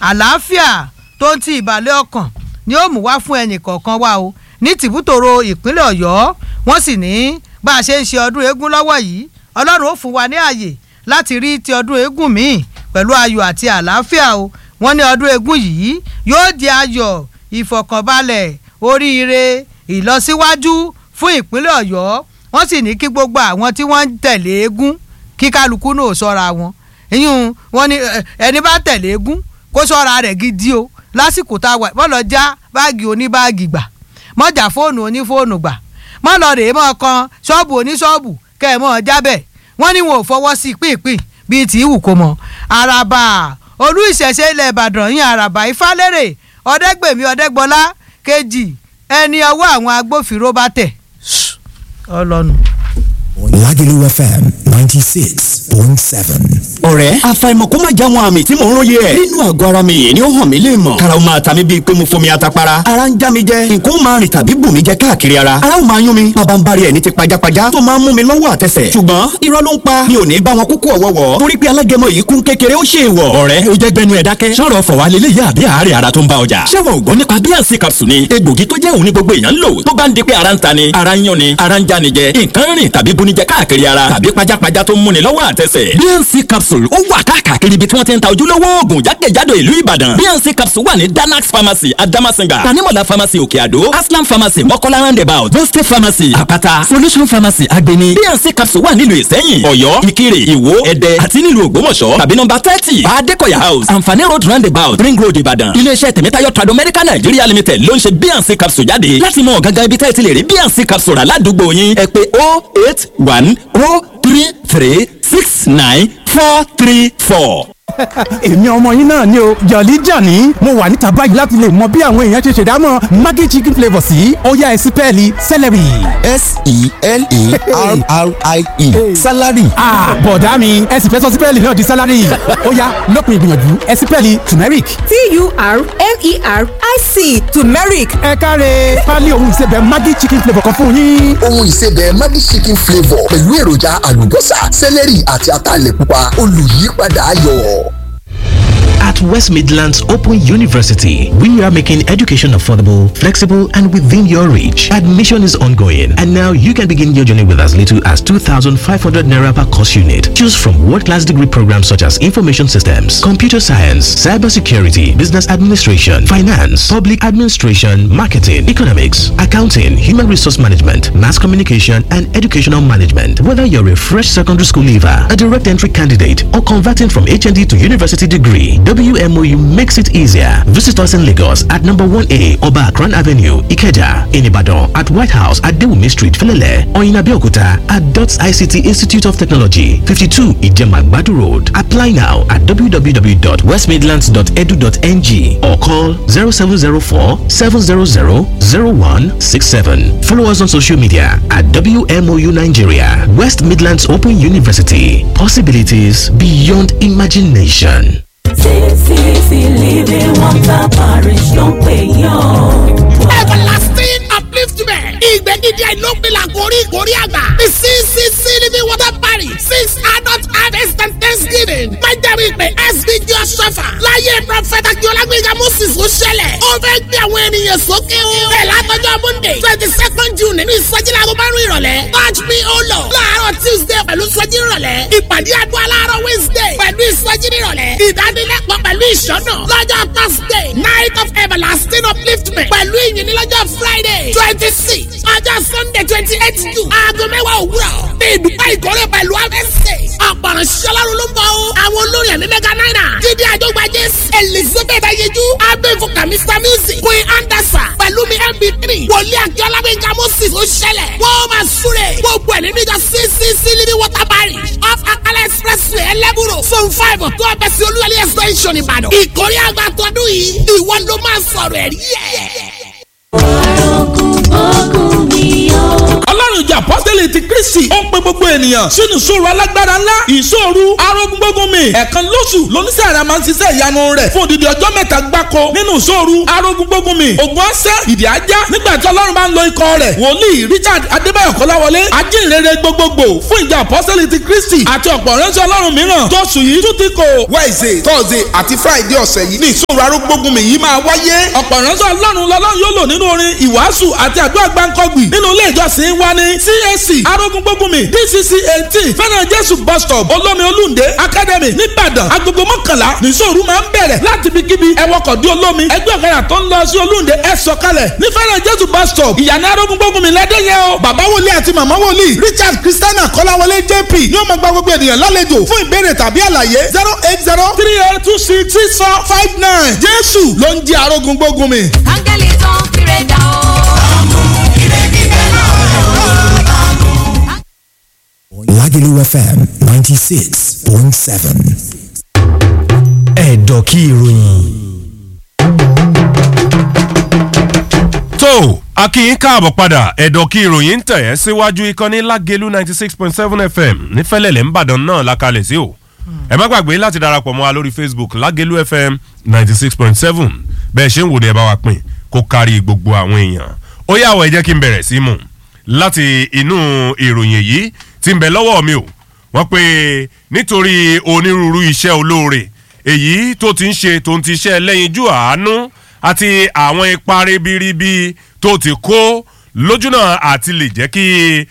àlàáfíà tó ń ti ìbàlẹ̀ ọkàn ni ó mú wá fún ẹnì kọ̀ọ̀kan wa o ní tìbútòrò ìpínlẹ̀ ọ̀yọ́ wọ́n sì ní bá a ṣe ń ṣe ọdún eégún lọ́wọ́ yìí ọlọ́run ó fún wa ní àyè láti rí ti ọdún eégún míì pẹ̀lú ayọ̀ àti àlàáfíà o wọ́n ní ọdún eégún yìí yóò di ayọ̀ ìfọ̀kànbalẹ̀ oríire ìlọsíwájú fún ìpínlẹ̀ ọ̀yọ́ wọ́n sì ní kí gbogbo àwọn tí wọ́n ń tẹ̀lé eégún kí kálukú náà sọ́ra wọn ìyún wọn ni ẹni bá tẹ̀lé eégún kó sọ́ra rẹ̀ gidi o lásìkò tá a wà mọ́ lọ já báàgì oníbáàgì gbà mọ́ jà fóònù onífóònù gbà mọ́ lọ rèé mọ́ kan ṣọ́ọ̀bù oníṣọ́ọ̀bù kẹ́ ẹ̀ mọ́ jábẹ̀ wọ́n ní wọn ò fọwọ́ sí pínpín bíi tí ìwù kò mọ̀ àràbà olú ìṣẹ̀ṣe ilẹ̀ ìbàdàn yín àràbà ìfálẹ́rẹ̀ ọ̀dẹ́gbèmí ọ̀dẹ́gbọ́lá kejì ẹni ọwọ́ àwọn agbófinró bá tẹ̀ ọlọ́nu. Lagelu FM ninety six point seven. ọ̀rẹ́ àfàìmọ̀ kó má já wọn àmì tí mò ń róye ẹ̀. nínú àgọ́ ara mi yìí ni ó hàn mí lè mọ̀. karaw máa ta mi bíi pé mo fomi atapara. ara ń já mi jẹ nǹkan ó máa rìn tàbí bù mí jẹ káàkiri ara. ara ó máa yún mi bàbá ń bari ẹ̀ ní ti pajápajá tó máa ń mú mi lọ́wọ́ àtẹsẹ̀. ṣùgbọ́n irọ́ ló ń pa mi ò ní bá wọn kúkú ọ̀wọ́wọ́. torí pé alágẹmọ yìí kún kékeré ó ṣe é wọ̀. ọ̀rẹ́ o jẹ́ gbẹnu ẹ̀ dákẹ́. sọ̀rọ̀ fọ̀wá lélẹ̀ yá àbí àárẹ̀ ara tó ń bá ọjà. ṣé wọn ò gbọ́ nípa bíànsì capsule ni egbògi tó jẹ́ òun ní gbogbo èèyàn ń lò tó bá ń di pé ara ń ta ni ara ń yún ni ara ń já ni jẹ nǹkan rìn tàbí bunijẹ káàkiri ara tàbí pajápajá tó ń múni lọ́wọ́ àtẹsẹ̀. bnc capsule ó wà káàkiri ibi tí wọ́n ti ń ta ojúlówó oògùn jákèjádò ìlú ìbàdàn. bnc capsule wà ní danax pharmacy adamasinga tanimola pharmacy òkè àdó aslam pharmacy mọ́kọ́lá roundabout boste pharmacy àpáta solution pharmacy agbeni. bnc capsule wà nílùú ìsẹ́yìn ọ̀yọ́ ìkirè ìwó ẹ̀dẹ́ àti nílùú ògbómọ̀ṣọ́ tàbí nọ́mbà thirty adekoya house anfani road roundabout ring road ìbàdàn. iléeṣẹ́ tẹ̀mẹ́tayọ̀ trado medical nigeria limited ló ń ṣe bnc capsule jáde láti mọ gangan ibi tẹ́ ẹ ti lè rí bnc capsule rà ládùúgbò yín ẹ pè oh eight one oh three three six nine four three four. èmi ọmọ yín náà ni o jọ̀lí jọ̀ní mo wà níta báyìí láti lè mọ bí àwọn èèyàn ṣe ṣèdámọ̀ maggi chicken flavour sí ọ̀yá ẹ̀sìn pẹ́ẹ́lí celery. s-e-l-e-r-r-i-e salary. bọ̀dá mi ẹ̀sìn fẹ́ sọ sí pẹ́ẹ́lí náà di salary ọ̀yá lópin ìgbìyànjú ẹ̀sìn pẹ́ẹ́lí turmeric. t-u-r-m-e-r-i-c turmeric ẹ káre pálí ohun ìsebẹ̀ maggi chicken flavour kan fún yín. ohun ìsebẹ̀ Maggi chicken flavour pẹ̀lú èròjà àlùbọ́sà sẹ́lẹ̀rì àti ataalẹ̀ pupa olùyípadà ayọ̀. At West Midlands Open University, we are making education affordable, flexible, and within your reach. Admission is ongoing, and now you can begin your journey with as little as 2,500 naira per course unit. Choose from world-class degree programs such as information systems, computer science, cybersecurity, business administration, finance, public administration, marketing, economics, accounting, human resource management, mass communication, and educational management. Whether you're a fresh secondary school leaver, a direct entry candidate, or converting from HND to university degree, WMOU makes it easier. Visit us in Lagos at number 1A Oba Akran Avenue, Ikeja, in Ibadan at White House at Dewumi Street, Felele, or in Abeokuta at DOTS ICT Institute of Technology, 52 Ijemagbadu Road. Apply now at www.westmidlands.edu.ng or call 0704 700 0167. Follow us on social media at WMOU Nigeria, West Midlands Open University. Possibilities beyond imagination. CCC Living Water Parish ló ń pè yàn. everlasting upliftment ìgbẹ́gídé àìlópin àkórí ìkórí àgbà the CCC Living Water Parish six adult harvest and thanksgiving májàmú ìpè SBG ọ̀ṣọ́fà láyé prọfẹ̀tà kíọ́lágbèjà moses ó ṣẹlẹ̀ ó fẹ́ gbé àwọn ènìyàn sókè o bẹ́ẹ̀ látọjọ́ monday twenty second june nínú ìsọjí láago márùn ìrọ̀lẹ́ touch me o lord láàárọ̀ tuesday pẹ̀lú ìsọjí ìrọ̀lẹ́ ìpàdé àdúrà láàárọ̀ wednesday pẹ̀lú ìsọjí ìrọ̀lẹ́ ìdánilẹ́kọ̀ọ́ pẹ̀lú ìṣọ́nà lọ́jọ́ thursday night of everlasting upliftment pẹ̀lú ìyìn ní lọ́jọ́ friday twenty six ọjọ́ sunday twenty eight june aago mẹ́wàá òwúrọ̀ ní ìdúpẹ́ ìkórè pẹ̀lú abẹ́sẹ̀ ọ̀pọ̀rọ̀ ṣọlárun ló ń bọ̀ o àwọn olórin ẹ̀mí mẹ́ga náírà jíde àjọgbá jésù elizabeth ayéjú abẹ́fọkà mr music queen anderson pẹ̀lú mi mp3 wòlíì akíọ́lá gbẹ̀ngà moses ó ṣẹlẹ̀ wọ́n máa súre gbogbo ẹ̀ nínú ìjọ ccc living water parish off akala expressway ẹlẹ́bùrọ̀ zone five tó ọbẹ̀ sí olúwalẹ̀ extension ìbàdàn ìkórè àgbà tọdún yìí ìwọ ló máa sọ̀rọ̀ ẹ̀rí ẹ̀. Ogun ogun mi yọ. ọlọ́run ìjà apọ́sítẹ́lì ti kristi ó ń pe gbogbo ènìyàn sínú ìṣòro alágbára ńlá ìṣòro arógúngbógun mi ẹ̀ẹ̀kan lóṣù lóníṣẹ́ àrà máa ń ṣiṣẹ́ ìyanu rẹ̀ fún odidi ọjọ́ mẹ́ta gbáko nínú ìṣòro arógúngbógun mi ògùn ọ̀sẹ̀ ìdí ajá nígbà tí ọlọ́run bá ń lo ikọ̀ rẹ̀ wòlíì richard adébáyọ̀ kọ́láwọlé ajínrere gbogbogbò fún ìjà apọ́sítẹ́lì ti kristi àti ọ̀pọ̀ ránṣẹ́ ọlọ́run mìíràn tóṣù yìí tún ti kò. wednesday thursday àti friday ọ̀sẹ̀ yìí ní ìṣòro arógbógun mi yìí máa wáyé. ọ̀pọ̀ ránṣẹ́ ọlọ́run lọ́lọ́run yóò lò nínú orin ìwàásù àti àdúrà gbáǹkọ́gbì nínú ilé ìjọsìn wa ní CAC arógúngbógunmi DCC eighteen fẹ́ràn jésù bus stop olómi olúndé academy nìbàdàn agogo mọ́kànlá nìṣòro máa ń bẹ̀rẹ̀ láti ibi kíbi ẹwọ́kọ̀ dé olómi ẹgbẹ́ ọ̀kadà tó ń lọ sí olúndé ẹ sọ̀kalẹ̀ ní fẹ́ràn jésù bus stop ìyànà arógúngbógunmi lẹ́dẹ̀yẹ o. bàbá wòlíì àti màmá wòlíì richard christiana kọ́láwọlé jp ni ó máa gba gbogbo ènìyàn lálejò fún ìbéèrè tàbí àlàyé zero eight zero three eight two six six four five nine jésù ló ń jí arógúngbógunmi. áńgẹ́lì tó ń kéré dà ó. Lagelu FM 96.7. Ẹ̀dọ̀ kí ìròyìn. tó akínyín káàbọ̀ padà ẹ̀dọ̀ kí ìròyìn ń tẹ̀ ẹ́ síwájú ìkànnì lágẹ̀lú ninety six point seven fm nífẹ̀lẹ́lẹ̀ ńbàdàn náà la kalẹ̀ sí o ẹ má gbàgbé láti darapọ̀ mọ́ wa lórí facebook lágẹ̀lú fm ninety six point seven bẹ́ẹ̀ ṣe ń wò ní ẹ bá wa pín kó kárí gbogbo àwọn èèyàn ó yà wọ̀ ẹ jẹ́ kí n bẹ̀rẹ̀ sí mu láti inú ìròyìn èyí tí ń bẹ lọ́wọ́ mi o wọ́n pe nítorí onírúurú iṣẹ́ olóore èyí tó ti ń ṣe tó ń ti iṣẹ́ lẹ́yinjú àánú àti àwọn ipa ribiribi tó ti kó lójúnà àti lè jẹ́ kí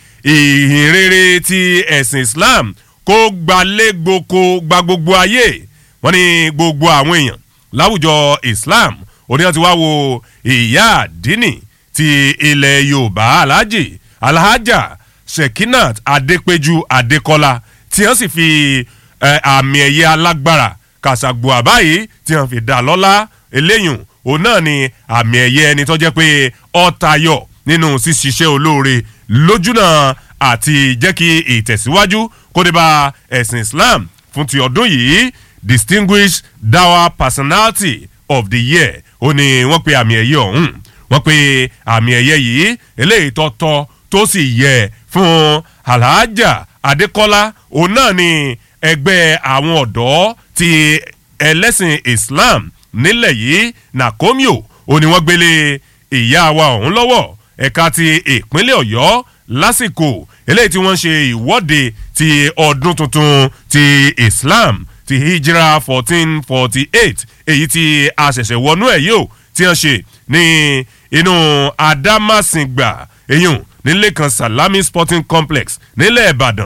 ìhìn rere ti ẹ̀sìn islam kó gbalé gboko gba gbogbo ayé wọ́n ní gbogbo àwọn èèyàn láwùjọ islam oníyàn ti wá wo ìyá àdínì ti ilẹ̀ yorùbá alhaji alhaja shekinat adepeju adekola tí wọ́n sì fi àmì ẹ̀yẹ alágbára kàṣàgbò àbáyé tí wọ́n fi dá lọ́lá eléyùn òun náà ni àmì ẹ̀yẹ ẹni tó jẹ́ pé ọ̀tayọ̀ nínú ṣíṣiṣẹ́ olóore lójúnà àti jẹ́ kí ìtẹ̀síwájú kó dé bá ẹ̀sìn islam fún ti ọdún yìí distinguished dawa personality of the year ó ní wọ́n pe àmì ẹ̀yẹ ọ̀hún wọ́n pe àmì ẹ̀yẹ yìí eléyìí tọ́tọ́ tó sì yẹ fún alhaja adekola òun náà ni ẹgbẹ́ àwọn ọ̀dọ́ ti ẹlẹ́sìn islam nílẹ̀ yìí nakomio ó ní wọ́n gbélé ìyá wa ọ̀hún lọ́wọ́ ẹ̀ka ti ìpínlẹ̀ ọ̀yọ́ lásìkò eléyìí tí wọ́n ṣe ìwọ́de ti ọdún tuntun ti islam ti hijra fourteen forty eight èyí tí a ṣẹ̀ṣẹ̀ wọnú ẹ̀ yìí ó tí wọ́n ṣe ní inú adamasingba eyín nílé kan salami sporting complex nílẹ̀ ìbàdàn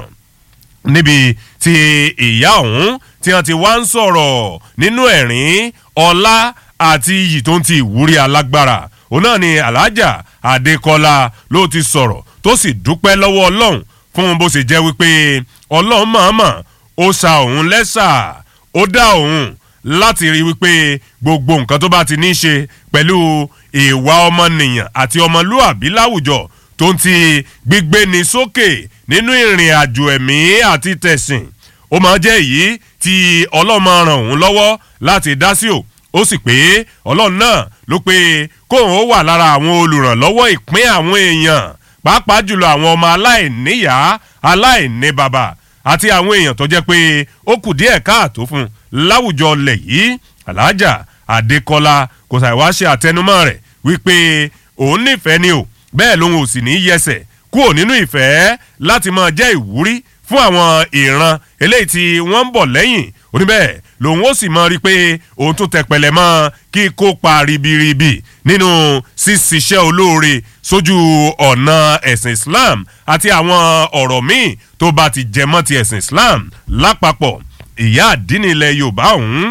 níbi tí ìyá ọ̀hún tí wọ́n ti wá ń sọ̀rọ̀ nínú ẹ̀rín ọlá àti iyì tó ń ti ìwúrí alágbára òun náà ni alhaja adekola ló ti sọ̀rọ̀ tó sì dúpẹ́ lọ́wọ́ ọlọ́run fún bó ṣe jẹ́ wípé ọlọ́run mọ̀ọ́mọ̀ ó sa òun lẹ́sà ó dá òun láti rí wípé gbogbo nǹkan tó bá ti ní í ṣe pẹ̀lú ìwà ọmọnìyàn àti ọmọlúàbí láwùjọ tó ń ti gbígbé ni sókè nínú ìrìn àjò ẹ̀mí àti tẹ̀sìn ó máa jẹ́ èyí tí ọlọ́mọ ràn òun lọ́wọ́ láti dá sí o ó sì pé ọlọ́run náà ló pé kóun ó wà lára àwọn olùrànlọ́wọ́ ìpín àwọn èèyàn pàápàá jùlọ àwọn ọmọ aláìníyàá aláìní bàbá àti àwọn èèyàn tó jẹ́ pé ó kù díẹ̀ káàtó fún láwùjọ lẹ̀ yìí alájà adékọlá kò sàìwá ṣe àtẹnumọ́ rẹ̀ wípé òun nífẹ̀ẹ́ ni o bẹ́ẹ̀ lòun ò sì ní yẹsẹ̀ kúrò nínú ìfẹ́ láti máa jẹ́ ìwúrí fún àwọn ìran eléyìí tí wọ́n ń bọ̀ lẹ́yìn oníbẹ̀ lòun ó sì mọ rí i pé òun tún tẹpẹlẹ mọ́ kí kópa ribiribi nínú ṣíṣiṣẹ́ olóore sójú ọ̀nà ẹ̀sìn islam àti àwọn ọ̀rọ̀ míì tó bá ti jẹ mọ́ ti ẹ̀sìn islam lápapọ̀ ìyá àdínní ilẹ̀ yorùbá ọ̀hún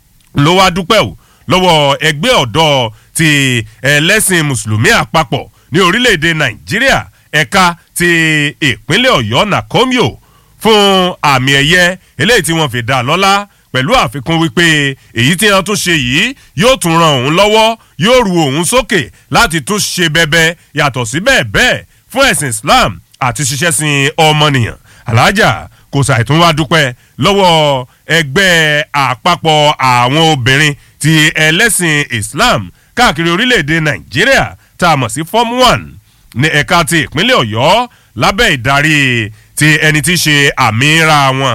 ló wá dúpẹ́ o lọ́wọ́ ẹgbẹ́ ọ̀dọ́ ti ẹlẹ́sìn mùsùlùmí àpapọ̀ ní orílẹ̀-èdè nàìjíríà ẹ̀ka ti ìpínlẹ̀ ọ̀yọ́ nàkómíò fún àmì ẹ̀yẹ eléyìí tí wọ́n fi dá lọ́lá pẹ̀lú àfikún wípé èyí tí wọ́n tún ṣe yìí yóò tún ran òun lọ́wọ́ yóò ru òun sókè láti tún ṣe bẹbẹ yàtọ̀ sí bẹ́ẹ̀ bẹ́ẹ̀ fún ẹ̀sìn islam àti ṣiṣẹ́ sin ọmọnìyàn alájà kò ṣàìtún wá dúpẹ́ lọ́wọ́ ẹgbẹ́ àpapọ̀ àwọn obìnrin ti ẹlẹ́sìn islam káàkiri orílẹ̀-èdè nàìjíríà tá a mọ̀ sí form one ní ẹ̀ka ti ìpínlẹ̀ ọ̀yọ́ lábẹ́ ìdarí ti ẹni tí í ṣe àmìíra wọn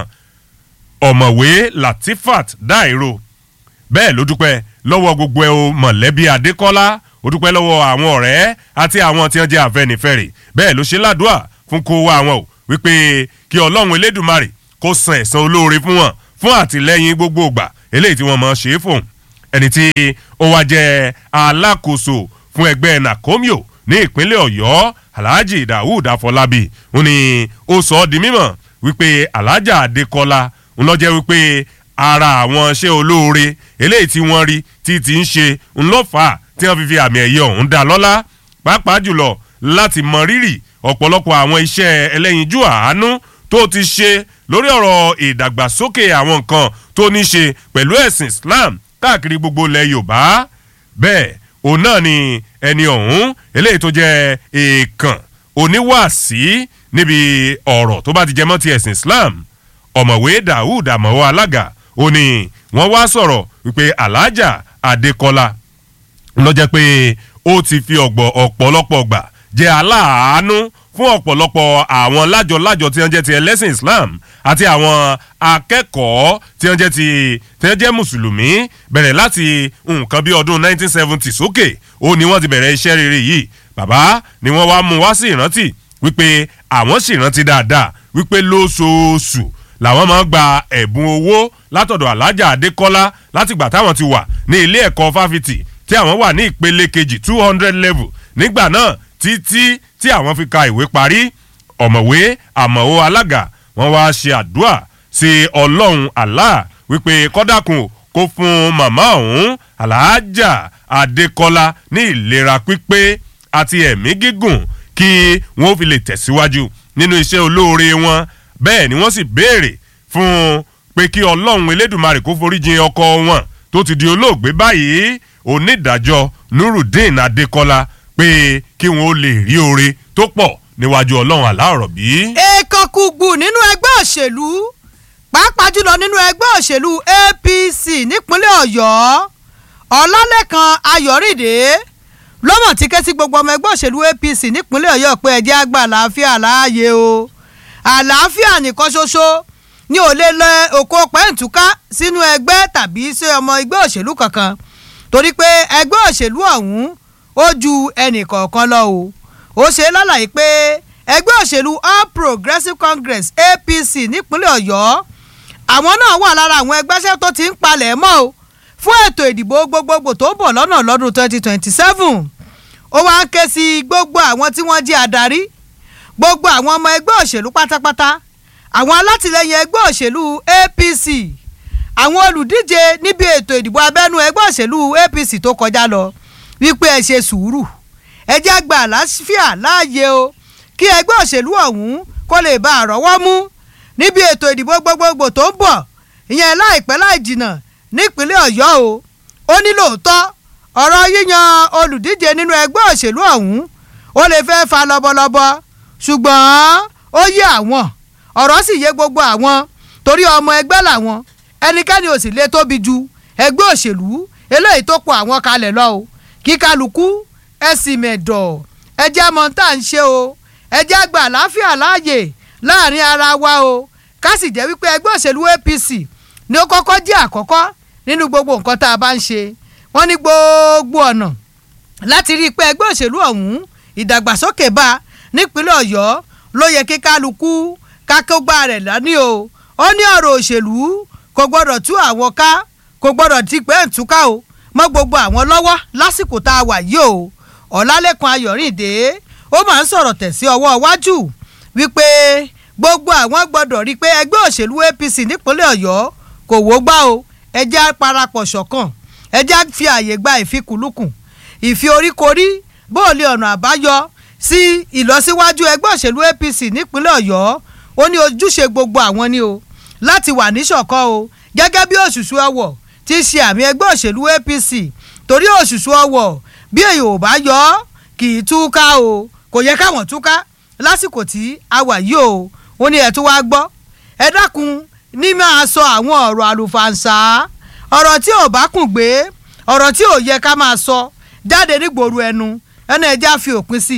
ọ̀mọ̀wé latifat dairo bẹ́ẹ̀ ló dúpẹ́ lọ́wọ́ gbogbo ẹ̀ o mọ̀lẹ́bí adékọ́lá ó dúpẹ́ lọ́wọ́ àwọn ọ̀rẹ́ àti àwọn tí wọ́n jẹ́ àfẹnifẹ́re bẹ́ẹ̀ ló ṣe ládùúà fún kó wá wọn o wípé kí ọlọ́run elédùnmarè kó san ẹ̀san olóore fún wọn fún àtìlẹ́yìn gbogbo ìgbà eléyìí tí wọ́n mọ̀ ṣe é fún ẹni tí ó wá jẹ́ alákòóso fún ẹgbẹ́ nakomio ní ìpínlẹ̀ ọ̀yọ́ alhaji daoud afọlábí ó ní ó sọ ọ́ di mímọ̀ wípé alhaja adékọ́lá ń lọ jẹ́ wípé ara àwọn iṣẹ́ olóore eléyìí tí wọ́n rí tí ti ń ṣe ńlọ́fà tí wọ́n fi fi àmì ẹ̀yẹ ọ̀hún dá lọ́lá pàápàá jùlọ láti mọ rírì ọ̀pọ̀lọpọ̀ àwọn iṣẹ́ ẹlẹ́yinjú àánú tó ti ṣe lórí ọ̀rọ̀ ìdàgbàsókè àwọn nǹkan tó ní ṣe pẹ̀lú ẹ̀sìn islam káàkiri gbogbo ilẹ̀ yorùbá bẹ́ẹ̀ òun náà ni ẹni ọ̀hún eléyìí tó jẹ́ èèkàn oníwàásí níbi ọ̀rọ̀ tó bá ti jẹmọ́ ti ẹ̀sìn islam ọ̀mọ̀wé daoud àmọ̀wọ́ alága ó ní wọ́n wá sọ̀rọ̀ wípé alájà adékọ́lá lọ́jọ́ pé ó ti fi ọ̀gbọ̀ ọ̀pọ̀lọpọ̀ gbà jẹ́ aláàánú fún ọ̀pọ̀lọpọ̀ àwọn lájọ-lájọ tí wọ́n jẹ́ ti ẹlẹ́sìn islam àti àwọn akẹ́kọ̀ọ́ tí wọ́n jẹ́ ti tí wọ́n jẹ́ mùsùlùmí bẹ̀rẹ̀ láti nǹkan bí ọdún 1970 sókè ó ní wọ́n ti bẹ̀rẹ̀ iṣẹ́ rere yìí bàbá ni wọ́n wá mú wá sí ìrántí wípé àwọn sì rántí dáadáa wípé lóṣooṣù làwọn máa ń gba ẹ̀bùn owó látọ̀dọ̀ alájà adékọ́lá látìgbà táwọn ti wà ní ilé ẹ̀kọ́ fáfitì tí àwọn wà ní ìpele kejì two hundred level nígbà náà títí tí àwọn fi ka ìwé parí ọ̀mọ̀wé àmọ̀wó alága wọ́n wá ṣe àdúrà sí ọlọ́run allah wípé kọ́dàkùn kó fún màmá ọ̀hún aláàjà adékọ́lá ní ìlera pípé àti ẹ̀mí gígùn kí wọ́n fi lè tẹ̀síwájú nínú iṣẹ́ olóore wọn bẹ́ẹ̀ ni wọ́n sì béèrè fún pé kí ọlọ́run elédùnmarè kó foríjìn ọkọ wọn tó ti di olóògbé báyìí onídàájọ́ nurudeen adékọ́lá pé kí wọn ó lè rí oore tó pọ̀ níwájú ọlọ́run aláọ̀rọ̀ bí. èèkàn kùgbù nínú ẹgbẹ́ òṣèlú pàápàá jùlọ nínú ẹgbẹ́ òṣèlú apc nípínlẹ̀ ọ̀yọ́ ọ̀làlẹ́kan ayọ̀rìndé lọ́mọ̀ tí ké sí gbogbo ọmọ ẹgbẹ́ òṣèlú apc nípínlẹ̀ ọ̀yọ́ pé ẹjẹ́ àgbà àlàáfíà láàyè o àlàáfíà nìkan ṣoṣo ní ò lè lọ òkò pẹ́ǹtùká sínú ẹgbẹ́ tàbí sí ọmọ ẹgbẹ́ òṣèlú kankan torí pé ẹgbẹ́ òṣèlú ọ̀hún ó ju ẹnì kọ̀ọ̀kan lọ o ó ṣe lálàyé pé ẹgbẹ́ òṣèlú all progressives congress apc nípínlẹ̀ ọ̀yọ́ àwọn náà wà lára àwọn ẹgbẹ́sẹ̀ tó ti ń palẹ̀ mọ́ o fún ètò ìdìbò gbogbogbò tó ń bọ̀ lọ́nà lọ́dún twenty twenty seven ó wá ń ké sí gbogbo àwọn tí wọ́n jẹ́ adarí gbogbo àwọn ọmọ ẹgbẹ́ òṣèlú pátápátá àwọn alátìlẹyìn ẹgbẹ́ òṣèlú apc àwọn olùdíje níbi ètò ìdìbò abẹ́nú ẹgbẹ́ òṣèlú apc tó kọjá lọ wípé ẹ ṣe sùúrù ẹ jẹ́ àgbà àlàáfíà láàyè o kí ẹgbẹ́ òṣèlú ọ̀hún kó lè bá àrọ́wọ́ mú níbi ètò ìdìbò gbogbogbò tó ń bọ̀ ìyẹn láìpẹ́ láì jìnnà nípínlẹ̀ ọ̀yọ́ o ó ní lóòótọ́ ọ̀rọ̀ yíyan olùdíje nínú ẹgbẹ́ òṣèlú ọ̀hún ó lè fẹ́ fa lọ́bọ̀lọ́bọ̀ ṣùgbọ́n ó yé àwọn ọ̀rọ̀ sì yé gbogbo àwọn torí ọmọ ẹgbẹ́ làwọn ẹnikẹ́ni ò sì lè tóbi ju ẹgbẹ́ òṣèlú eléyìí tó pọ̀ àwọn kalẹ̀ lọ o kí kálukú ẹ sì mẹ̀dọ̀ ẹ jẹ́ mọ tá à ń ṣe o ẹ jẹ́ àgbà àlàáfíà láàyè láàrin ara wa o ká sì jẹ́ wípé ẹgbẹ́ òṣèlú apc ni ó kọ́kọ́ jẹ́ àkọ́kọ́ nínú gbogbo nǹkan tá a bá ń ṣe wọ́n ní gbogbo ọ̀nà láti rí i pé ẹgbẹ́ òṣèlú ọ̀hún ìdàgbàsókè bá nípínlẹ̀ ọ̀yọ́ ló yẹ kí kálukú kákógbá rẹ̀ lání o ó ní ọ̀rọ̀ òṣèlú kò gbọ́dọ̀ tú àwọn ká kò gbọ́dọ̀ ti pé ń túká o mọ́ gbogbo àwọn lọ́wọ́ lásìkò tá a wà yìí o ọ̀làlẹ́kan ayọ̀rìndé ó máa ń sọ̀rọ̀ tẹ̀ sí ọwọ́ iwájú wípé gbogbo àwọn gbọ́dọ̀ rí i pé ẹgbẹ́ òṣèlú apc nípínlẹ̀ ọ̀yọ́ kò wó gbá o ẹjẹ́ parapọ̀ ṣọ̀kan ẹjẹ́ fi àyè gba ìfikùnlukùn ìfi oríkorí bóòlì ọ̀nà àbáyọ sí ìlọsíwájú ẹgbẹ́ òṣèlú apc nípínlẹ̀ ọ̀yọ́ ó ní ojúṣe gbogbo àwọn ni o láti wà níṣọ̀kan o gẹ́gẹ́ bí òṣùṣù ọwọ̀ ti ṣe àmì ẹgbẹ́ òṣèlú apc torí òṣùṣù ọwọ̀ bí èyí ò bá yọ ọ́ kì í túká o kò yẹ káwọn túká lásìkò tí a wà yìí o ó ní ẹ̀ tún wá gbọ́ ẹ dákun ní máa sọ àwọn ọ̀rọ̀ àlùfàǹsà ọ̀rọ̀ tí ò bá kùn gbé ọ̀rọ̀ tí ò yẹ ká máa sọ jáde nígboro ẹnu ẹnu ẹja fi òpin sí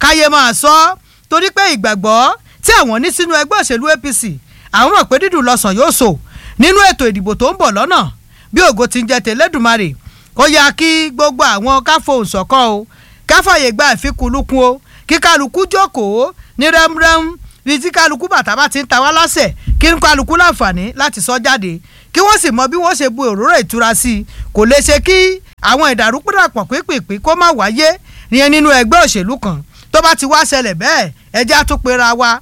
káyé máa sọ ọ́ torí pé ìgbàgbọ́ tí àwọn ní sínú ẹgbẹ́ òṣèlú apc àwọn mọ̀ pé dídùn lọ́sàn yóò so nínú ètò ìdìbò tó ń bọ̀ lọ́nà bí ògo ti ń jẹ tẹ̀lẹ́dùmarè ó yá kí gbogbo àwọn káfọ̀hùn ṣọ̀kan o káfàyè gba ìfikùnlukùn o kí kálukú jókòó ní rẹ́mrẹ́m bí tí kálukú bàtà bá ti ń ta wá lásẹ̀ kí n kálukú láǹfààní láti sọ jáde kí wọ́n sì mọ bí wọ́n ṣe bu òróró ìtura sí i kò lè ṣe kí àwọn ìdàrúpọ̀dàpọ̀ pípìpì kó má wáyé ìyẹn nínú ẹgbẹ́ òṣèlú kan tó bá ti wá ṣẹlẹ̀ bẹ́ẹ̀ ẹjẹ́ àtúnpera wa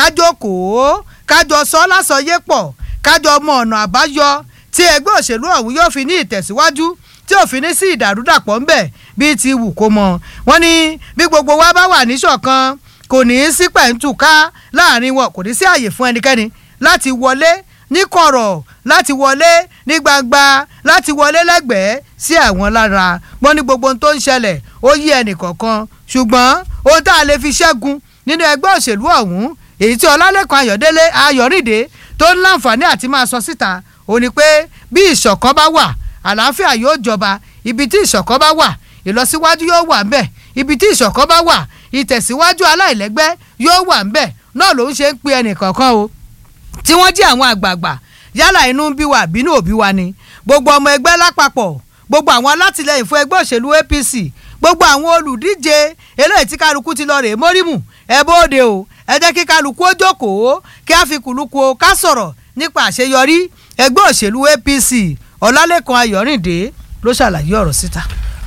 kájókòó kájọ sọ lásọyé pọ̀ kájọ mọ ọ̀nà àbáyọ tí ẹgbẹ́ òṣèlú ọ̀hún yóò fi ní ìtẹ̀síwájú tí ò fi ní sí ìdàrúdàpọ̀ ńbẹ̀ bíi ti wù kó mọ wọ́n ní bí gbogbo wa bá wà níṣọ̀kan kò ní í sí pẹ̀ǹtùká láàrin wọn kò ní sí àyè fún ẹnikẹ́ni láti wọlé ní kọ̀rọ̀ láti wọlé ní gbangba láti wọlé lẹ́gbẹ̀ẹ́ sí àwọn lára wọ́n ní gbogbo ohun tó ń ṣẹlẹ̀ ó yí ẹnì kọ̀ọ̀kan ṣùgbọ́n ohun tá a lè fi ṣẹ́gun nínú ẹgbẹ́ òṣèlú ọ̀hún èyí tí ọlálẹ́kan ayọ̀délé ayọ̀rìndé tó ń láǹfààní àti máa sọ síta ó ní pé bí ìṣọ̀kan bá wà àlàáfíà yóò jọba ibi tí ìṣọ̀kan bá wà ìlọsíwájú yóò wà ńbẹ̀ ibi tí ìṣọ̀kan bá wà ìtẹ̀síwájú aláìlẹ́gbẹ́ yóò wà ńbẹ̀ náà ló ń ṣe ń pe ẹnì kọ̀ọ̀kan o tí wọ́n jí àwọn àgbààgbà yálà inú ń bí wa àbínú òbí wa ni gbogbo ọmọ ẹgbẹ́ lápapọ̀ gbogbo àwọn alátìlẹyìn fún ẹgbẹ́ òṣèlú apc gbogbo àwọn olùdíje eléyìí tí kálukú ti lọ rè é mórímù ẹ bóde o ẹ jẹ́ kí kálukú ó jókòó kí á fi kùlùkù o ká sọ̀rọ̀ nípa àṣeyọrí ẹgbẹ́ òṣèlú apc ọ̀làlẹ́kan ayọ̀rìndé ló ṣàlàyé ọ̀rọ̀ síta.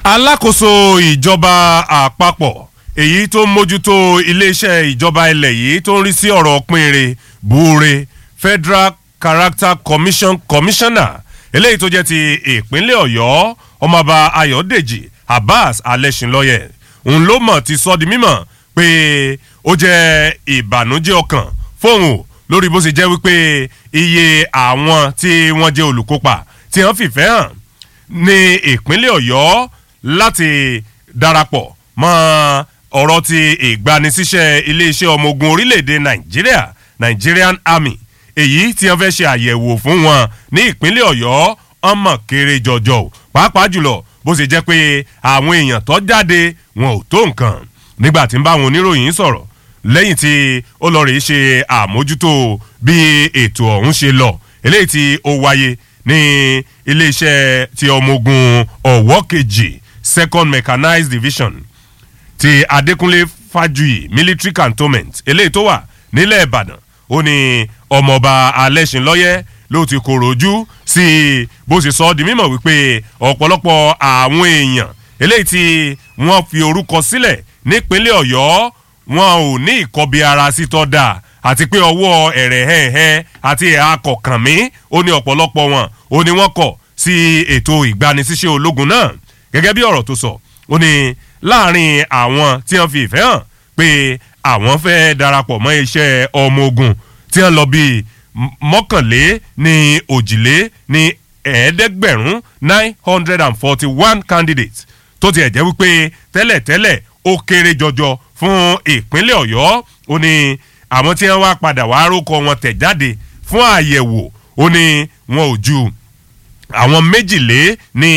alákòóso ìjọba àpapọ̀ èyí tó ń mójútó iléeṣẹ́ ìjọba ilẹ̀ yìí tó ń rí sí ọ̀rọ̀ pínrin buure federal character commission commissioner eléyìí tó jẹ́ ti ìpínlẹ̀ ọ̀yọ́ ọmọọba ayọ̀dèjì abbas alẹ́sìnlọ́yẹ̀ òun ló mọ̀ ti sọ di mímọ̀ pé ó jẹ́ ìbànújẹ́ ọkàn fóun o lórí bó ṣe jẹ́ wípé iye àwọn tí wọ́n jẹ́ olùkópa tí wọ́n fìfẹ́ hàn ní ìpínlẹ̀ ọ̀yọ́ láti darapọ̀ mọ́ ọ̀rọ̀ ti ìgbanisíṣẹ́ iléeṣẹ́ ọmọ ogun orílẹ̀-èdè nàìjíríà nigerian army èyí tí wọ́n fẹ́ ṣe àyẹ̀wò fún wọn ní ìpínlẹ̀ ọ̀yọ́ ọmọ kéré jọjọ o pàápàá jùlọ bó ṣe jẹ́ pé àwọn èèyàn tó jáde wọn ò tó nǹkan nígbà tí ń bá àwọn oníròyìn sọ̀rọ̀ lẹ́yìn tí ó lọ rèé ṣe àmójútó bí ètò ọ̀hún ṣe lọ eléyìí tí ó wáyé ní iléeṣẹ́ ti ọmọ ogun ọ̀wọ́ kejì second mechanized division ti adékúnlé fájuyì military cantonment eléyìí tó wà nílẹ̀ ìbàdàn ó ní ọmọọba alẹ́sìnlọ́yẹ́ ló ti kòrò ojú sí bó ṣe sọ ọ́ di mímọ̀ wípé ọ̀pọ̀lọpọ̀ àwọn èèyàn eléyìí tí wọ́n fi orúkọ sílẹ̀ nípínlẹ̀ ọ̀yọ́ wọn ò ní ìkọbi ara sí tọ́ da àti pé ọwọ́ ẹ̀rẹ̀ hẹ́ẹ̀hẹ́ àti ẹ̀ha kọ̀ọ̀kan mi ó ní ọ̀pọ̀lọpọ̀ wọn ó ní wọ́n kọ̀ sí ètò ìgbanisíṣẹ́ ológun náà gẹ́gẹ́ bí ọ̀rọ̀ tó sọ ó ní láàrin àwọn tí wọ́n fi ìfẹ́ hàn pé àwọn fẹ́ darapọ̀ mọ́ iṣẹ́ ọmọ ogun tí wọ́n lọ bíi mọ́kànlé ní òjìlé ní ẹ̀ẹ́dẹ́gbẹ̀rún nine hundred and forty one candidates tó tiẹ̀ jẹ́ wípé tẹ́lẹ̀tẹ́lẹ̀ ó kéré jọjọ fún ìpínlẹ̀ ọ̀yọ́ ó ní àwọn tí wọ́n wá padà wá rókọ wọn tẹ̀ jáde fún àyẹ̀wò ó ní wọn ò ju àwọn méjìlé ní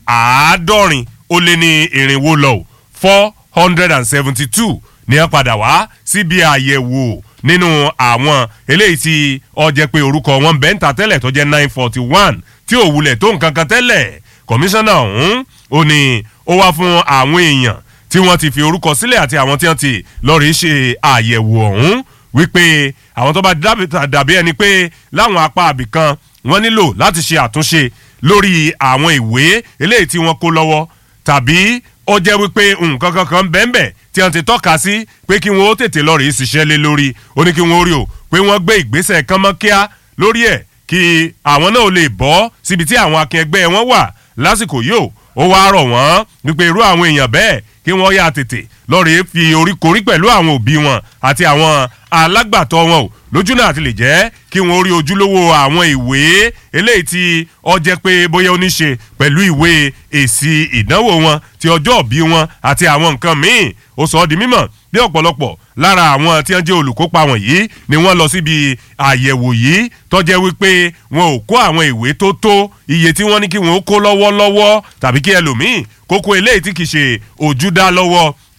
àádọ́rin ó lé ní irinwó lọ four hundred and seventy two ní wọ́n padà wá síbi àyẹ̀wò nínú àwọn eléyìí tí ọjẹ́ pé orúkọ wọn bẹ́ẹ̀ ń ta tẹ́lẹ̀ tó jẹ́ nine forty one tí ò wulẹ̀ tó nǹkan kan tẹ́lẹ̀ kọmíṣánná ọ̀hún ó ní ó wá fún àwọn èèyàn tí wọ́n ti fi orúkọ sílẹ̀ àti àwọn tí wọ́n ti lọ́ọ̀rì ṣe àyẹ̀wò ọ̀hún wípé àwọn tó bá dàbí ẹni pé láwọn apá àbìkan wọ́n nílò láti ṣe àtúnṣe lórí àwọn ìwé eléyìí tí wọ́n kó lọ́wọ́ tàbí ó jẹ́ wípé nǹkan kankan bẹ́ẹ̀nbẹ́ẹ̀ tí wọ́n ti tọ́ka sí pé kí wọ́n ó tètè lọ́ọ̀rì ṣiṣẹ́ lé lórí ó ní kí wọ́n ó rí o pé wọ́n gbé ìgbésẹ̀ kánmọ́kíá lórí ẹ̀ kí àwọn náà lè bọ́ síbi tí àwọn akin ẹgbẹ́ wọn wà lásìkò yìí o ó wáá rọ̀ wọ́n wípé irú àwọn èèyàn bẹ́ẹ̀ kí wọ́n yá tètè lọ́ọ̀rì fi oríkorí pẹ̀lú àwọn òbí wọn àti àwọn alágbàtọ́ wọn o lójú náà ti lè jẹ́ kí wọ́n rí ojúlówó àwọn ìwé eléyìí tí ọ jẹ́ pé bóyá ó ní ṣe pẹ̀lú ìwé èsì ìdánwò wọn ti ọjọ́ òbí wọn àti àwọn nǹkan míì ó sọ ọ́ di mímọ̀ bí ọ̀pọ̀lọpọ̀ lára àwọn tí wọ́n jẹ́ olùkópa wọ̀nyí ni wọ́n lọ síbi àyẹ̀wò yìí tọ́jẹ́ wípé wọn ò kó àwọn ìwé tó tó iye tí wọ́n ní kí wọ́n kó lọ́wọ́lọ́wọ́ tàbí kí ẹlòmíì kókó eléyìí tí kì í ṣe ojúdá lọ́wọ́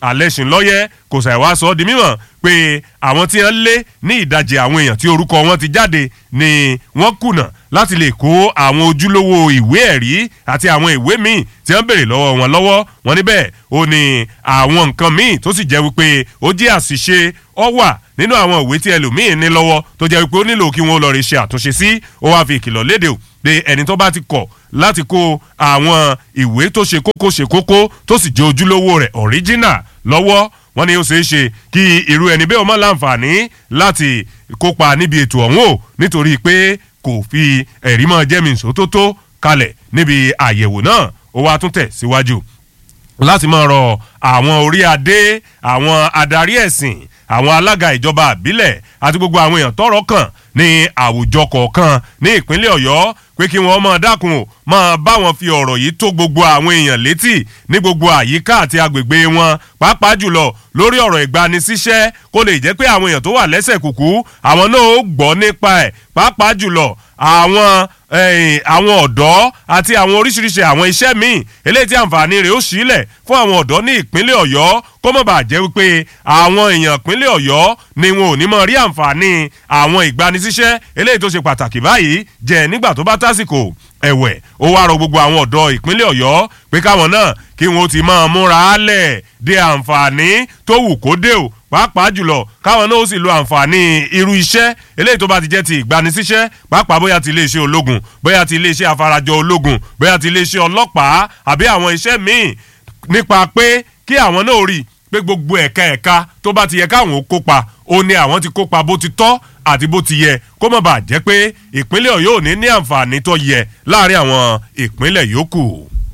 alẹ́sìn lọ́yẹ́ kò ṣàìwá sọ ọ́ di mímọ̀ pé àwọn tí wọ́n lé ní ìdajì àwọn èèyàn tí orúkọ wọn ti jáde ni wọ́n kùnà láti lè kó àwọn ojúlówó ìwé ẹ̀rí àti àwọn ìwé míì tí wọ́n béèrè lọ́wọ́ wọn lọ́wọ́ wọn níbẹ̀ ó ní àwọn nǹkan míì tó sì jẹ́ wípé ó jẹ́ àṣìṣe ọ wà nínú àwọn ìwé tí ẹlòmíín ní lọ́wọ́ tó jẹ́ wípé ó nílò kí wọ́n lọ rí ṣe àtúnṣe sí ó wáá fi ìkìlọ̀ léde o pé ẹni tó bá ti kọ̀ láti kó àwọn ìwé tó ṣe kókó ṣe kókó tó sì jẹ́ ojúlówó rẹ̀ original lọ́wọ́ wọ́n ní ó ṣeé ṣe kí irú ẹni bẹ́ẹ̀ ọmọ láǹfààní láti kópa níbi ètò ọ̀hún o nítorí pé kò fi ẹ̀rí mọ́ jẹ́mìísó tó tó kalẹ̀ níbi àyẹ̀wò náà ó wá tún tẹ̀ síwájú láti máa rọ àwọn orí adé àwọn adarí ẹ̀sìn àwọn alága ìjọba àbílẹ̀ àti gbogbo àwọn èèyàn tọrọ kàn ní àwùjọ kọ̀ọ̀kan ní ìpínlẹ̀ ọ̀yọ́ pé kí wọ́n máa dákun o máa bá wọn fi ọ̀rọ̀ yìí tó gbogbo àwọn èèyàn létí ní gbogbo àyíká àti agbègbè wọn pàápàá jùlọ lórí ọ̀rọ̀ ìgbanisíṣẹ́ kó lè jẹ́ pé àwọn èèyàn tó wà lẹ́sẹ̀ kùkú àwọn náà ó gbọ́ nípa ẹ̀ pàápàá jùlọ àwọn àwọn ọ̀dọ́ àti àwọn oríṣiríṣi àwọn iṣẹ́ míì eléyìí tí àǹfààní rẹ̀ ó sílẹ̀ fún àwọn ọ̀dọ́ ní ìpínlẹ̀ ọ̀yọ́ kó mọ̀ bàa jẹ́ wípé àwọn èèyàn ìpínlẹ̀ ọ̀yọ́ ni wọn ò ní mọ̀ rí àǹfààní àwọn ìgbanisíṣẹ́ eléyìí tó ṣe pàtàkì báyìí jẹ́ nígbà tó bá tásìkò ẹ̀wẹ̀ ó wá rọ gbogbo àwọn ọ̀dọ́ ìpínlẹ̀ ọ̀yọ́ pé káwọn náà kí wọn ó ti máa múra lẹ̀ de àǹfààní tó wù kó dé o pàápàá jùlọ káwọn náà ó sì lo àǹfààní irú iṣẹ́ eléyìí tó bá ti jẹ́ ti ìgbanisíṣẹ́ pàápàá bóyá ti iléeṣẹ́ ológun bóyá ti iléeṣẹ́ afarajọ ológun bóyá ti iléeṣẹ́ ọlọ́pàá àbí àwọn iṣẹ́ míì nípa pé kí àwọn náà rí pé gbogbo ẹ̀ka ẹ̀ka tó bá ti yẹ káwọn ó kópa ó ní àwọn ti kópa bó ti tọ́ àti bó ti yẹ kó má bàa jẹ́ pé ìpínlẹ̀ ọ̀yọ́ ò ní ní àǹfààní tó yẹ láàrin àwọn ìpínlẹ̀ yòókù.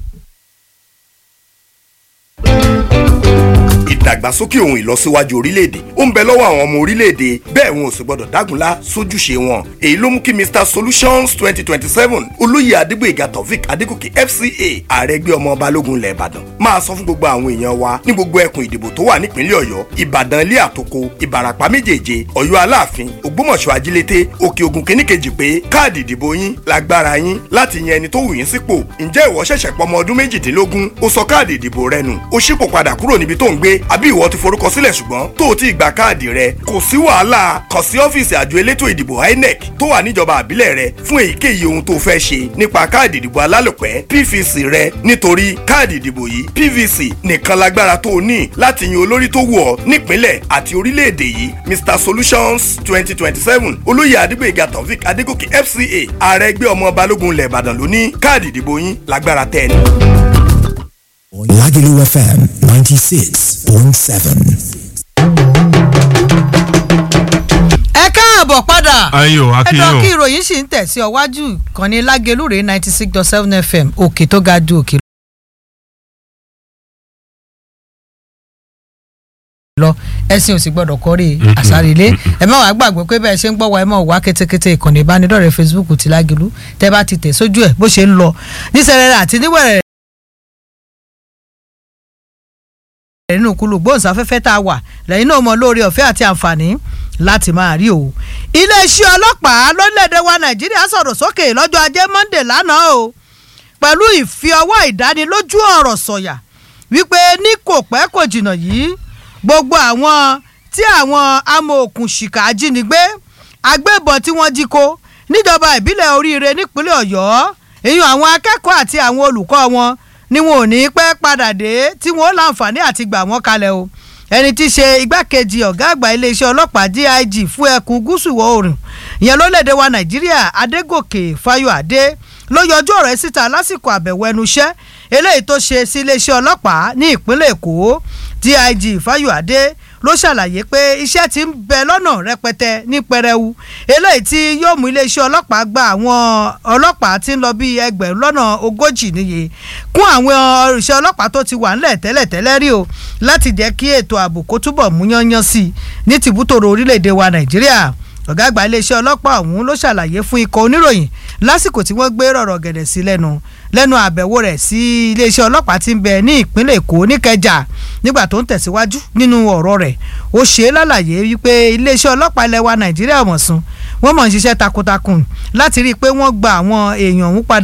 ìdàgbàsókè ohun ìlọsíwájú orílẹ̀-èdè ó ń bẹ lọ́wọ́ àwọn ọmọ orílẹ̀-èdè bẹ́ẹ̀ wọn ò sì gbọ́dọ̀ dágunlá sójúṣe wọn èyí ló mú kí mr solutions twenty twenty seven olóyè adégbòyèga taofik adégòkè fca ààrẹ ẹgbẹ́ ọmọ balógun ilẹ̀ ìbàdàn máa sọ fún gbogbo àwọn èèyàn wa ní gbogbo ẹkùn ìdìbò tó wà nípínlẹ̀ ọ̀yọ́ ìbàdàn ilé àtòkò ìbàràpá méjèèje ọ̀yọ́ aláàfin ògbómọ̀ṣọ́ ajílété òkè ògùn kìnìkejì pé káàdì ìdìbò yín lágbára yín láti yan ẹni tó wù yín sípò ǹjẹ́ ìwọ ṣẹ̀ṣẹ̀ pọmọ ọdún méjìdínlógún ó sọ káàdì ìdìbò rẹ nù ó ṣípò padà kúrò níbi tó ń gbé àbí ìwọ ti forúkọ sílẹ̀ ṣùgbọ́n tó o ti gba káàdì rẹ kò sí wàhálà kàn sí ọ́fíìsì àjọ elétò ìdìbò inec tó wà níjọba àbílẹ̀ rẹ fún èyíkéyìí ohun tó fẹ́ ṣe nípa káàdì ìdìbò alálòpẹ́ pvc rẹ nítorí káàdì ìdìbò yìí pvc nìkan lágbára tó o ní láti yan olórí tó wù ọ́ nípínlẹ̀ àti orílẹ̀-èdè yìí mr solutions twenty twenty seven olóyè adégbèga taofik adégòkè fca ààrẹ ẹgbẹ́ ọmọ balógun ilẹ̀ ìbàdàn ló ní káàdì ìdìbò yín lágbára tẹ́ ẹ ní. Lagelu FM 96.7. ẹ káàbọ̀ padà Ayọ̀, a kí yín o. ẹ̀dọ́ kí ìròyìn sì ń tẹ̀ sí ọwájú ìkànnì lágelúrè ninety six dot seven fm òkè tó ga ju òkè lọ ẹsìn ò sì gbọdọ̀ kọ́rí àsárelé ẹ má wàá gbàgbé pé bẹ́ẹ̀ ṣe ń gbọ́ wa ẹ má wá kétékété ìkànnì ìbánidọ́rẹ̀ẹ́ facebook ti lágelú tẹ́ bá ti tẹ̀ sójú ẹ̀ bó ṣe ń lọ nísẹ̀rẹ̀rẹ̀ àti níwẹ̀rẹ̀ nínú kúlù gbóhùnsáfẹ́fẹ́ tá a wà lẹ́yìn náà mọ lórí ọ̀fẹ́ àti àǹfààní láti máa rí o. iléeṣẹ́ ọlọ́pàá lórílẹ̀‐èdè wa nàìjíríà sọ̀rọ̀ sókè lọ́jọ́ ajé monde lánàá o pẹ̀lú ìfi ọwọ́ ìdánilójú ọ̀rọ̀ sọ̀yà wípé ní kò pẹ́ kò jìnnà yìí gbogbo àwọn tí àwọn amòòkùnṣìkà ajínigbé agbébọn tí wọ́n jí kó níjọba ìbílẹ̀ oríire nípínlẹ̀ ọ̀yọ́ èyí àwọn akẹ́kọ̀ọ́ àti àwọn olùkọ́ wọn ni wọn ò ní pẹ́ padà dé tí wọn ó láǹfààní àti gbà wọ́n kalẹ̀ o ẹni tí í ṣe igbákejì ọ̀gá àgbà iléeṣẹ́ ọlọ́pàá dig fún ẹkùn gúúsù ìwọ̀ oòrùn ìyẹn lórílẹ̀‐èdè wa nàìjíríà adégòkè fáyọ̀adé ló yọjú ọ̀rọ̀ ẹ̀ síta lásìkò àbẹ̀wò ẹnu iṣẹ́ eléyìí tó ṣe sí iléeṣẹ́ ọlọ́pàá ní ìpínlẹ̀ èkó dig fáyọ̀adé ló ṣàlàyé pé iṣẹ́ ti ń bẹ lọ́nà rẹpẹtẹ ní pẹrẹwu eléyìí tí yóò mú iléeṣẹ́ ọlọ́pàá gba àwọn ọlọ́pàá tí ń lọ bí ẹgbẹ̀rún lọ́nà ogójì níye kún àwọn òṣìṣẹ́ ọlọ́pàá tó ti wà ńlẹ̀ tẹ́lẹ̀tẹ́lẹ̀ rí o láti jẹ́ kí ètò ààbò kó túbọ̀ mú yányán sí i ní tìbútòrò orílẹ̀-èdè wa nàìjíríà ọ̀gá àgbà iléeṣẹ́ ọlọ́pàá ọ̀hún ló ṣàlàyé fún ikọ̀ oníròyìn lásìkò tí wọ́n gbé rọ̀rọ̀ gẹ̀dẹ̀ sí lẹ́nu lẹ́nu àbẹ̀wò rẹ̀ sí iléeṣẹ́ ọlọ́pàá tí ń bẹ ní ìpínlẹ̀ èkó níkẹjà nígbà tó ń tẹ̀síwájú nínú ọ̀rọ̀ rẹ̀ ó ṣe é lálàyé wípé iléeṣẹ́ ọlọ́pàá ilẹ̀ wa nàìjíríà mọ̀sùn wọ́n mọ̀ ń ṣiṣẹ́ takuntakun láti rí i pé wọ́n gba àwọn èèyàn ọ̀hún padà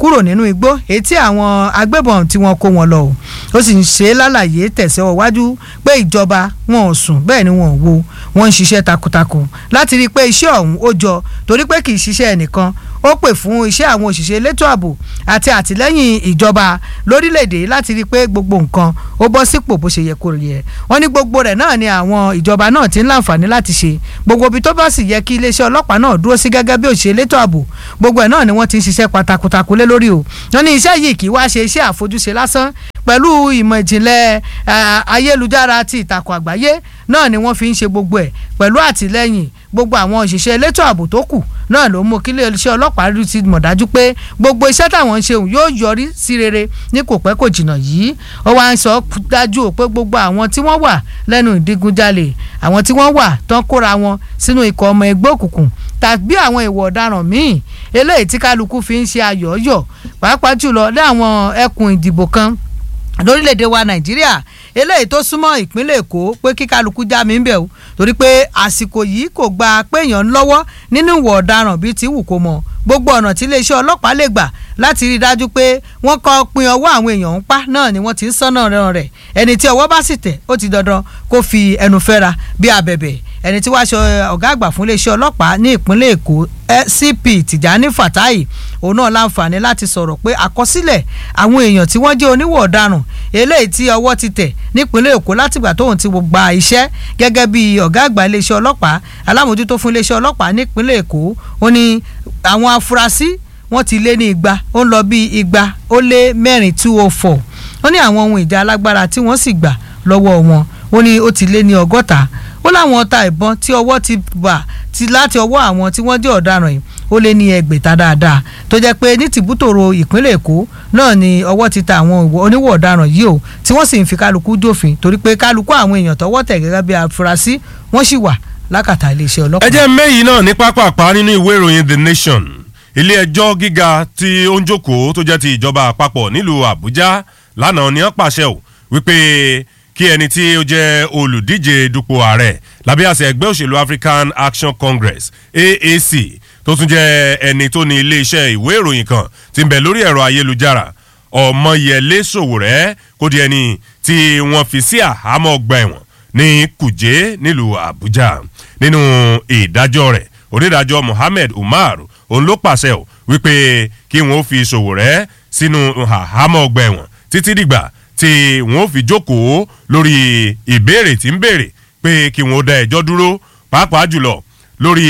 kúrò nínú igbó èyí tí àwọn agbébọn tí wọ́n kó wọn lọ o ó sì ń ṣe lálàyé tẹ̀síwọ́ wájú pé ìjọba wọn ò sùn bẹ́ẹ̀ ni wọn ò wo wọn ń ṣiṣẹ́ takuntakun láti rí i pé iṣẹ́ ọ̀hún ó jọ torí pé kì í ṣiṣẹ́ ẹnìkan ó pè fún iṣẹ́ àwọn òṣìṣẹ́ elétò ààbò àti àtìlẹ́yìn ìjọba lórílẹ̀‐èdè láti rí i pé gbogbo nǹkan ó bọ́ sípò bó ṣe yẹ kó yẹ wọ́n ní gbogbo rẹ̀ náà ni àwọn ìjọba náà ti ń láǹfààní láti ṣe gbogbo ibi tó bá sì yẹ kí iléeṣẹ́ ọlọ́pàá náà dúró sí gẹ́gẹ́ bí òṣìṣẹ́ elétò ààbò gbogbo ẹ̀ náà ni wọ́n ti ń ṣiṣẹ́ patakuntakun lé lórí o wọ́n ní iṣẹ́ yìí kì í wá ṣe iṣẹ́ àfojúse lásán pẹ̀lú ìmọ̀ ìjìnlẹ̀ ayélujára àti ìtàkùn àgbáyé náà ni wọ́n fi ń ṣe gbogbo ẹ̀ pẹ̀lú àtìlẹ́yìn gbogbo àwọn òṣìṣẹ́ elétò ààbò tó kù náà ló mú kí iléeṣẹ́ ọlọ́pàá rí ti mọ̀ dájú pé gbogbo iṣẹ́ táwọn ń ṣe òun yóò yọrí sí rere ní kò pẹ́ kò jìnnà yìí ó wá ń sọ dájú pé gbogbo àwọn tí wọ́n wà lẹ́nu ìdigunjalè àwọn tí wọ́n wà tán kóra wọn sínú ikọ̀ ọmọ ẹgbẹ́ òkùnkùn tàbí àwọn ìwọ̀ ọ̀daràn míì eléyìí tí kálukú fi ń ṣe ayọ̀ọ́yọ̀ pàápàá jùlọ ní àwọn ẹkùn ìdìbò kan lórílẹ̀‐èdè wa nàìjíríà eléyìí tó súnmọ́ ìpínlẹ̀ èkó pé kí kálukú já mi ń bẹ̀ o torí pé àsìkò yìí kò gba péèyàn ń lọ́wọ́ nínú ìwọ̀ ọ̀daràn bíi ti wù kó mọ̀ gbogbo ọ̀nà tí iléeṣẹ́ ọlọ́pàá lè gbà láti rí i dájú pé wọ́n kọ́ pin ọwọ́ àwọn èèyàn ń pa náà ni wọ́n ti ń sọ́nà rẹ̀ ẹni tí ọwọ́ bá sì tẹ̀ ó ti dandan kó fi ẹnu fẹ́ra bí abẹ̀bẹ̀ ẹni tí wàá ṣe ọ̀gá àgbà fún iléeṣẹ́ ọlọ́pàá ní ìpínlẹ̀ èkó cp tìjání fatai òun náà láǹfààní láti sọ̀rọ̀ pé àkọsílẹ̀ àwọn èèyàn tí wọ́n jẹ́ oníwọ̀ ọ̀daràn eléyìí tí ọwọ́ ti tẹ̀ nípínlẹ̀ èkó látìgbà tóun ti gba iṣẹ́ gẹ́gẹ́ bí ọ̀gá àgbà iléeṣẹ́ ọlọ́pàá alámòjútó fún iléeṣẹ́ ọlọ́pàá nípínlẹ̀ èkó ó ní àwọn afurasí wọ́n ti lé ní igba ó ń lọ bí igba ó lé mẹ́rin two oh four ó ní àwọn ohun ìjà alágbára tí wọ́n sì gbà lọ́wọ́ wọn ó ní ó ti lé ní ọgọ́ta ó láwọn ọta ìbọn tí ọwọ́ ti bà ti láti ọwọ́ àwọn tí wọ́n jẹ́ ọ̀daràn yìí ó lé ní ẹgbẹ̀ta dáadáa tó jẹ́ pé ní tìbútòrò ìpínlẹ̀ èkó náà ni ọwọ́ ti ta àwọn oníwọ̀ ọ̀daràn yìí o tí wọ́n sì ń fi kálukú dófin torí pé kálukú àwọn èèyàn tọwọ́ tẹ̀ gẹ́gẹ́ bí afurasí wọ́n sì wà lákàtà iléeṣẹ́ ọlọ́pàá. ẹ jẹ́ mẹ́yìn náà ní pápápá nínú ìwé ìròyìn the nation ilé ẹjọ́ gíga tí ó ń jókòó tó jẹ́ ti ìjọba àpapọ̀ nílùú àbújá lánàá ni wọ́n pàṣẹ ò wípé kí ẹni tí ó jẹ́ olùdíje dupò ààrẹ lábẹ́ àṣẹ ẹgbẹ́ òṣèlú african action congress aac tó tún jẹ́ ẹni tó ní iléeṣẹ́ ìwé ìròyìn kan ti ń bẹ lórí ẹ̀rọ ayélujára ọmọyẹlé sòwòrẹ́ kó di ẹni tí wọ́n fi sí àhámọ́ ọgbà ẹ̀wọ̀n ní kùjé nílùú àbújá nínú ìdájọ́ rẹ̀ onídàájọ́ mohammed umar òun ló pàṣẹ ò wípé kí wọ́n fi sòwòrẹ́ sínú àhámọ́ ọgbà ẹ̀wọ̀n títí dìgbà tí wọ́n fi jókòó lórí ìbéèrè tí ń béèrè pé kí wọ́n dá ẹjọ́ dúró pàápàá jùlọ lórí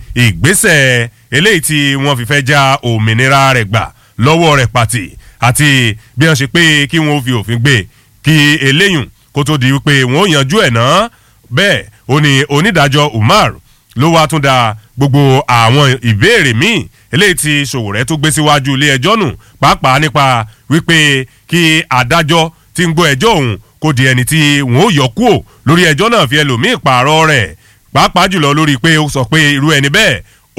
ìgbésẹ̀ eléyìí tí wọ́n fi fẹ́ já òmìnira rẹ̀ gbà lọ́wọ́ rẹ̀ pàtì àti bí wọ́n ṣe pé kí wọ́n fi òfin gbé kí eléyùn kó tó di wípé wọ́n yanjú ẹ̀ náà bẹ́ẹ̀ ó ní onídàájọ́ umar ló wá tún da gbogbo àwọn ìbéèrè míì eléyìí tí sòwòrẹ́ tó gbé síwájú ilé ẹjọ́ nù pàápàá nípa wípé kí adájọ́ tí ń gbọ́ ẹjọ́ òun kó di ẹni tí wọ́n ó yọ kúò lórí ẹjọ́ náà fi ẹlòmíì pààrọ̀ rẹ̀ pàápàá jùlọ lórí pé ó sọ pé irú ẹni bẹ́ẹ̀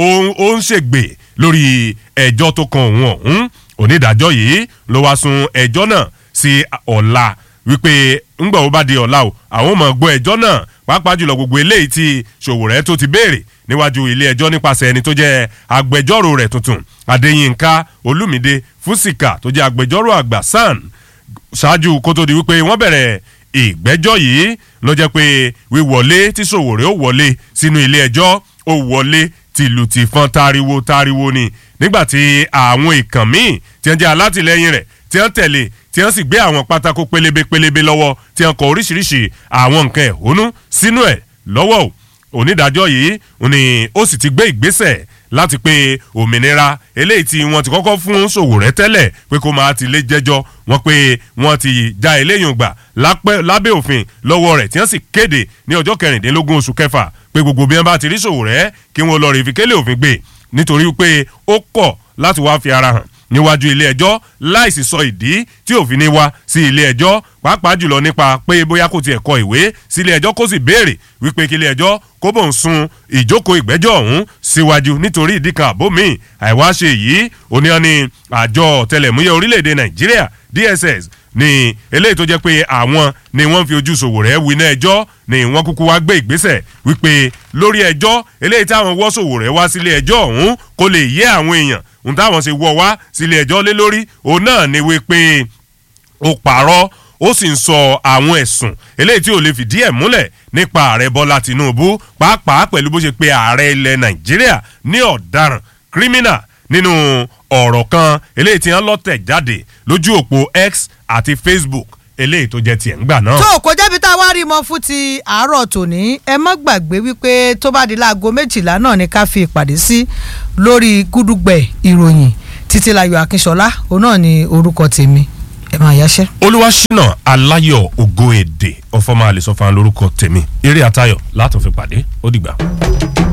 ó ń ṣègbè lórí ẹjọ́ tó kan òun ọ̀hún onídàájọ́ yìí ló wá sun ẹjọ́ náà sí ọ̀la wípé ńgbà ó bá di ọ̀la o àwọn ò mọ̀ gbọ́ ẹjọ́ náà pàápàá jùlọ gbogbo eléyìí tí sòwòrẹ́ tó ti béèrè níwájú ilé ẹjọ́ nípasẹ̀ ẹni tó jẹ́ agbẹjọ́rò rẹ̀ tuntun adéyínká olúmídé fúsìkà tó jẹ́ agbẹjọ́rò àgbà san ṣáájú kó tó di wípé wọ́n bẹ̀rẹ̀ ìgbẹ́jọ́ yìí ló jẹ́ pé wíwọlé tí sòwòrẹ́ ó wọlé sínú ilé ẹjọ́ ó wọlé tìlù tìfọn tariwo tariwo ni nígbàtí àwọn ìkàn míì tí wọ́n jẹ́ alátìlẹyìn rẹ̀ tí wọ́n tẹ̀lé tí wọ́n sì gbé àwọn pátákó pélébé pélébé lọ́wọ́ tí wọ́n kọ oríṣiríṣi àwọn nǹkan ẹ̀hónú sínú ẹ̀ lọ́wọ́ o onídàájọ́ yìí ni ó sì ti gbé ìgbésẹ̀ láti pé òmìnira eléyìí tí wọ́n ti kọ́kọ́ fún sòwòrẹ́ tẹ́lẹ̀ pé kó máa ti lé jẹ́jọ́ wọ́n pé wọ́n ti já eléyìí gbà lábẹ́ òfin lọ́wọ́ rẹ̀ tí wọ́n sì kéde ní ọjọ́ kẹrìndínlógún oṣù kẹfà pé gbogbo bí wọ́n bá ti rí sòwòrẹ́ kí wọ́n lọ rí ìfikélé òfin gbé nítorí pé ó kọ̀ láti wá fi ara hàn níwájú ilé ẹjọ́ láìsí sọ ìdí tí òfin ní wá sí ilé ẹjọ́ pàápàá jùlọ nípa pé bóyá kò tiẹ̀ kọ ìwé sí ilé ẹjọ́ kó sì béèrè wípé kí ilé ẹjọ́ kó bò ń sun ìjókòó ìgbẹ́jọ́ ọ̀hún síwájú nítorí ìdí kan àbó míì àìwáṣe yìí oníyan ni àjọ tẹlẹ̀múyẹ́ orílẹ̀-èdè nàìjíríà dss ni eléyìí tó jẹ́ pé àwọn ni wọ́n fi ojú sòwòrẹ́ winá ẹjọ́ ni wọ́n kúkú wá gbé ìgbésẹ̀ wípé lórí ẹjọ́ eléyìí táwọn wọ́ sòwòrẹ́ wá sílé ẹjọ́ ọ̀hún kó lè yé àwọn èèyàn ohun táwọn ṣe wọ́ wá sílé ẹjọ́ lé lórí òun náà ni wípé ó pààrọ̀ ó sì ń sọ àwọn ẹ̀sùn eléyìí tí ò lè fìdí ẹ̀ múlẹ̀ nípa ààrẹ bọ́lá tìǹbù pàápàá pẹ̀lú bó ṣe pe ààrẹ ilẹ̀ nàìjíríà ní ọ̀daràn kírímínà nínú ọ̀rọ̀ kan eléyìí tí wọ́n lọ́tẹ̀ jáde lójú òpó x àti facebook eléyìí tó jẹ́ tiẹ̀ ń gbà náà. tó kò jẹ́bi tá a wá rí mọ́ fún ti àárọ̀ tòní ẹ má gbàgbé wípé tó bá di láago méjìlá náà ni ká fi ìpàdé sí lórí gúdúgbẹ̀ ìròyìn títílayọ̀ akínṣọlá òun náà ni orúkọ tèmi ẹ máa yáṣẹ́. olúwaṣínà aláyọ̀ ògo èdè ọ̀fọ̀mọ́ àlè sọ́fà lórúkọ tèmi eré àtayọ̀ látún fi pàdé ó dìgbà.